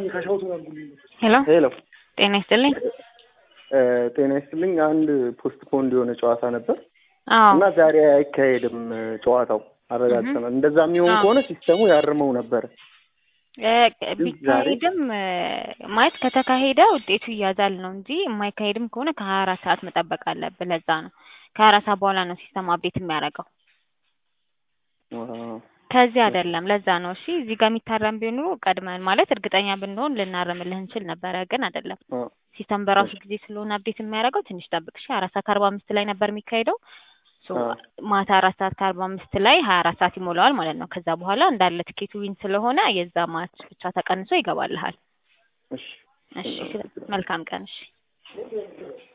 ሄሎ ሄሎ ጤና ይስጥልኝ። ጤና ይስጥልኝ። አንድ ፖስት ፖንድ የሆነ ጨዋታ ነበር አዎ እና ዛሬ አይካሄድም ጨዋታው አረጋግጠናል። እንደዛ የሚሆን አዎ። ከሆነ ሲስተሙ ያርመው ነበር። እ ቢካሄድም እ ማለት ከተካሄደ ውጤቱ ይያዛል ነው እንጂ የማይካሄድም ከሆነ ከሀያ አራት ሰዓት መጠበቅ አለብህ። ለዛ ነው ከሀያ አራት ሰዓት በኋላ ነው ሲስተሙ አፕዴት የሚያደርገው። አዎ። ከዚህ አይደለም። ለዛ ነው እሺ። እዚህ ጋር የሚታረም ቢሆን ኖሮ ቀድመን ማለት እርግጠኛ ብንሆን ልናርምልህ እንችል ነበረ፣ ግን አይደለም። አዎ። ሲስተም በራሱ ጊዜ ስለሆነ አፕዴት የሚያደርገው ትንሽ ጠብቅ እሺ። አራት ሰዓት ከአርባ አምስት ላይ ነበር የሚካሄደው ሶ አዎ። ማታ አራት ሰዓት ከአርባ አምስት ላይ ሀያ አራት ሰዓት ይሞላዋል ማለት ነው። ከዛ በኋላ እንዳለ ትኬቱ ዊን ስለሆነ የዛ ማች ብቻ ተቀንሶ ይገባልሃል። እሺ እሺ መልካም ቀን እሺ።